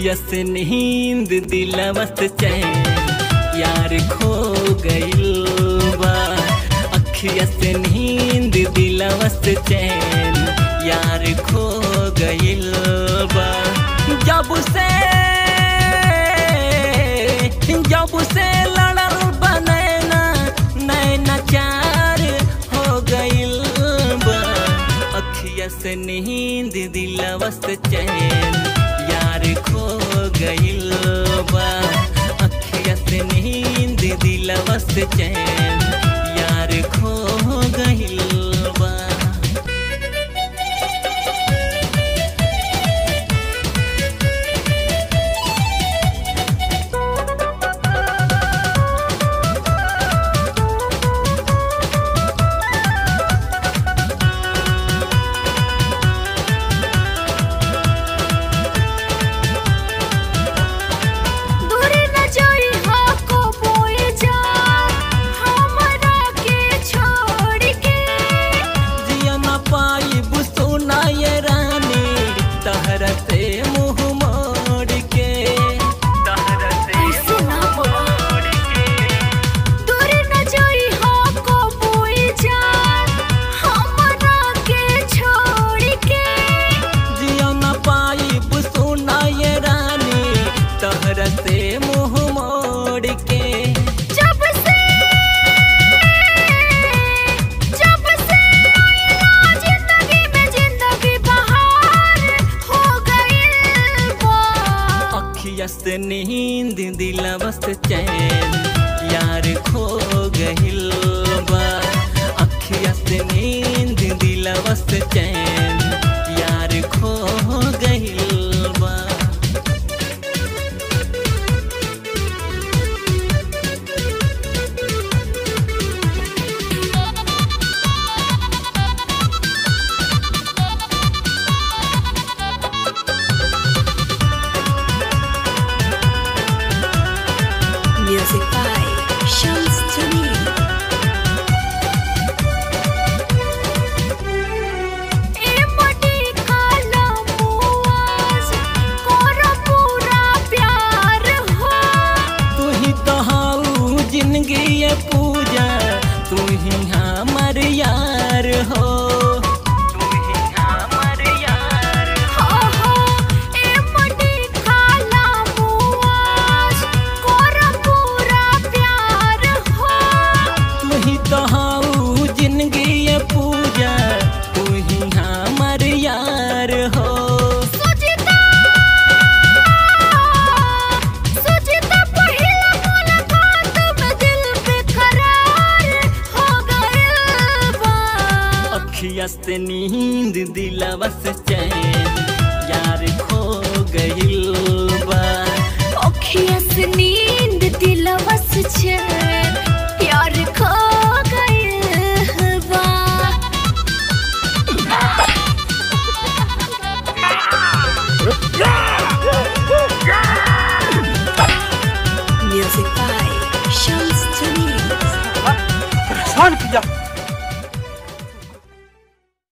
अखिया से नींद दिलवत चैन यार खो गइल बा अखिया से नींद दिलवत चैन यार खो गइल बा जब से जब से लड़ल बनैना नैना चार हो गइल बा अखिया से नींद दिलवस चैन यार खो गइल बा अखिया से नींद दिलवस चैन यार खो गइल बा दूरी न जाई हा को बोए जा हमरा के छोड़ के जिया न पाई बुसुना ये रानी तहरा से मुंह मोड़ के तहरा से ऐसे ना बोला दूरी न जाई हा को बोए जा हमरा के छोड़ के जिया न पाई बुसुना ये रानी तहरा से मुंह मोड़ के जब से जब से आइला जिंदगी में जिंदगी बहार हो गइल बा अखिया से नींद दिलवस चैन यार खो गहिल बा अखिया से नींद दिलवस चैन यार खो गहिल बा Music by Shams Jamil. ए मटी काला मुआज कोरा पूरा प्यार हो तू ही तो हाउ जिंदगी ये पूजा तू ही हमर यार हो तू ही हमर यार हो हो ए मटी काला मुआज कोरा पूरा प्यार हो तू ही तो हाउ जिंदगी ये पूजा तू ही हमर यार हो सुजिता सुजिता पहिला मुलाकात में दिल बेकरार हो गइल बा अखिया से नींद दिलवस चैन यार खो गइल बा अखिया से नींद दिलवस चैन प्यार खो गइल बा Music by Shams Jamil. परेशान किया